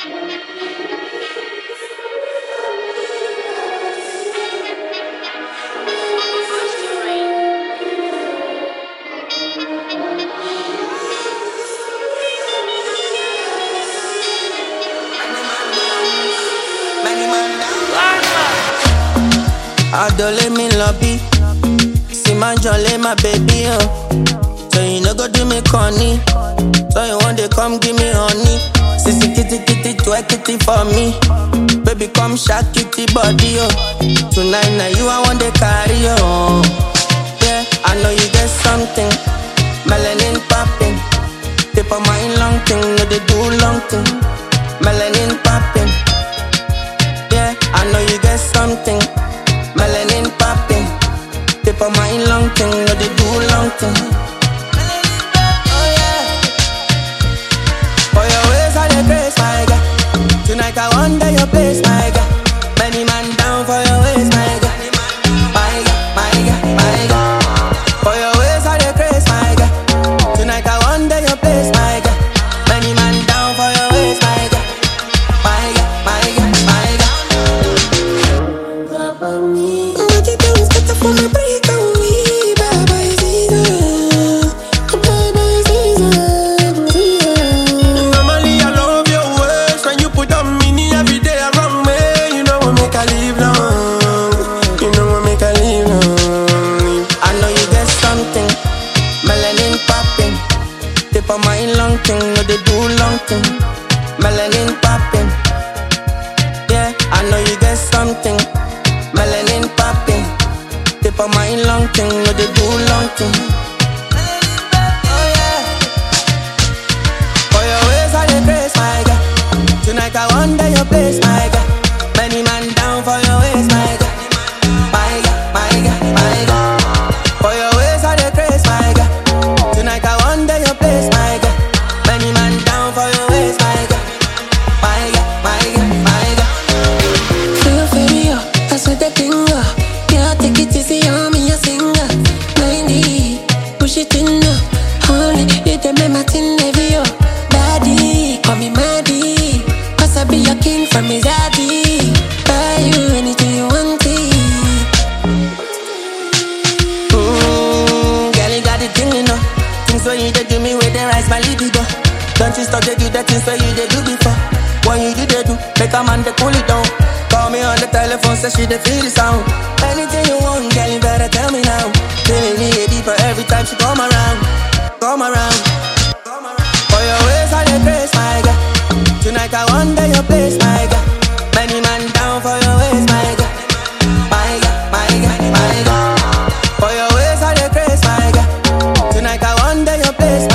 Adole me lobby. See my jolly, my baby, oh. So you no go do me corny. So you want to come give me honey. Sissy kitty kitty, twerk kitty for me. Baby, come shake kitty body, oh. Tonight, now you I want to carry, oh. Yeah, I know you get something. Melanin popping. Tip of my long thing, no they do long thing. Melanin popping. Yeah, I know you get something. Melanin popping. Tip of my long thing, no they do long thing. Oh yeah. For your ways I dey grace, my God. Tonight I wonder your place, my God. Many man down for your ways, my God. My God, my God, my God. For your ways I dey grace, my God. Tonight I wonder your place, my God. Many man down for your ways, my God. My God, my God, my God. Normally I love your ways when you put on mini every day around me. You know what make I live long. You know what make I live long. I know you get something, melanin popping. Tip of my long thing, no they do long thing. Melanin popping. Yeah, I know you get something, melanin popping. Tip of my long thing, no they do long thing. Oh yeah. For your ways I dey grace, my God. Tonight I wonder your place, my God. Many man down for your ways, my God. My God, my God, my God. For your ways I dey grace, my God. Tonight I wonder your place, my God. Many man down for your ways, my God. My God, my God, my God. Feel inferior, that's what they think of. Yeah, take it easy on me, a singer. 90, push it in now. Only you them make my tin heavy, yo. Daddy, call me Maddie. Cause I be your king from his daddy. Buy you anything you want, it. Mmm, girl, you got the thing, you know. Things when you dey do me, where they rise my libido. Don't you stop, they do the things where you dey do before. When you do, they do, make a man they cool it down. Call me on the telephone, say she dey feel the sound. Anything you want, girl, you better tell me now. Feeling it deeper every time she come around, come around. For your ways, I dey grace, my God. Tonight I wonder your place, my God. Many man down for your ways, my God. My God, my God, my God. For your ways I dey grace, my God. Tonight I wonder your place,